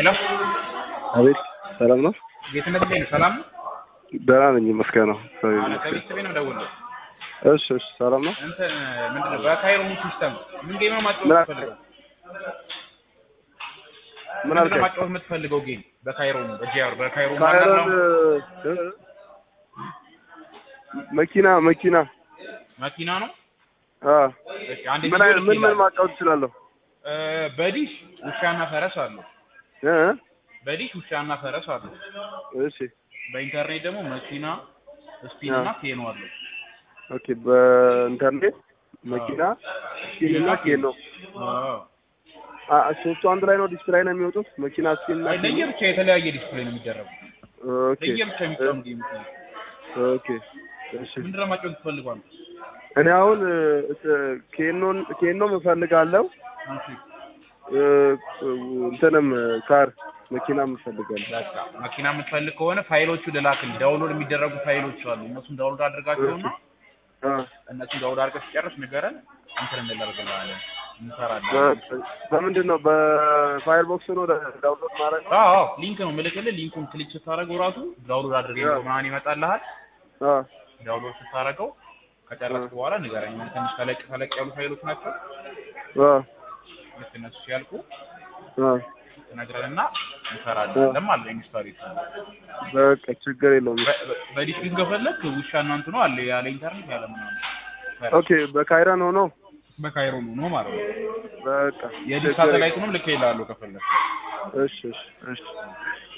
ሄሎ አቤት ሰላም ነው? ጌትነት እንዴት ነህ? ሰላም ነው? ደህና ነኝ ይመስገን ነው። አለ ከቤተሰቤ ነው የምደውልልህ። እሺ እሺ ሰላም ነው? እንትን ምንድን ነው በካይሮ ሲስተም ምን ጌም ነው ማጫወት ምን አልከኝ? የምትፈልገው? ምን ምንድን ነው አልከኝ? ማጫወት የምትፈልገው ጌም በካይሮ ነው በጂአር በካይሮ ካይሮን ማለት ነው። እ- መኪና መኪና መኪና ነው። አ እሺ አንድ ምን አይነት ምን ምን ማጫወት እችላለሁ? በዲሽ ውሻና ፈረስ አለው። እ በዲሽ ውሻና ፈረስ አለው። እሺ በኢንተርኔት ደግሞ መኪና ስፒን እና ኬኖ አለው። ኦኬ በኢንተርኔት መኪና ስፒን እና ኬኖ አዎ አ ሶስቱ አንድ ላይ ነው ዲስፕላይ ነው የሚወጡት መኪና ስፒን እና አይ ኬኖ? ለየብቻ የተለያየ ዲስፕሌይ ነው የሚደረጉት። ኦኬ ለየብቻ የሚጫኑ ጌሞች ነው። ኦኬ እሺ ምንድን ነው ማጫወት ትፈልጓል? እኔ አሁን እ፣ ኬኖን ኬኖም እፈልጋለሁ እሺ እ፣ እንትንም ካር መኪናም እፈልጋለሁ። በቃ መኪና የምትፈልግ ከሆነ ፋይሎቹ ልላክልህ። ዳውንሎድ የሚደረጉ ፋይሎች አሉ። እነሱን ዳውንሎድ አድርጋቸውና አ እነሱን ዳውንሎድ አድርገህ ሲጨርስ ንገረን፣ እንትን እንላደርግልሃለን፣ እንሰራለን። በ- በምንድን ነው በፋየር ቦክስ ነው ዳውንሎድ ማድረግ ነው? አዎ አዎ፣ ሊንክ ነው የምልክልህ። ሊንኩን ክሊክ ስታደርገው ራሱ ዳውንሎድ አድርገህ አዎ። ምናምን ይመጣልሃል። አ ዳውንሎድ ስታደርገው ከጨረስክ በኋላ ንገረኝ። የሆነ ትንሽ ተለቅ ተለቅ ያሉ ፋይሎች ናቸው። አ ልክ እነሱ ሲያልቁ አ ትነግረንና እንሰራለን ማለት ነው። ኢንስታሌት በቃ ችግር የለውም። በዲሽ ግን ከፈለክ ውሻ እና እንትኑ አለ ያለ ኢንተርኔት ያለ ምናምን ኦኬ በካይረን ሆኖ በካይሮ ነው ማለት ነው። በቃ የዲሽ ችግር ሳተላይቱንም ልክ ይላሉ ከፈለክ እሺ እሺ እሺ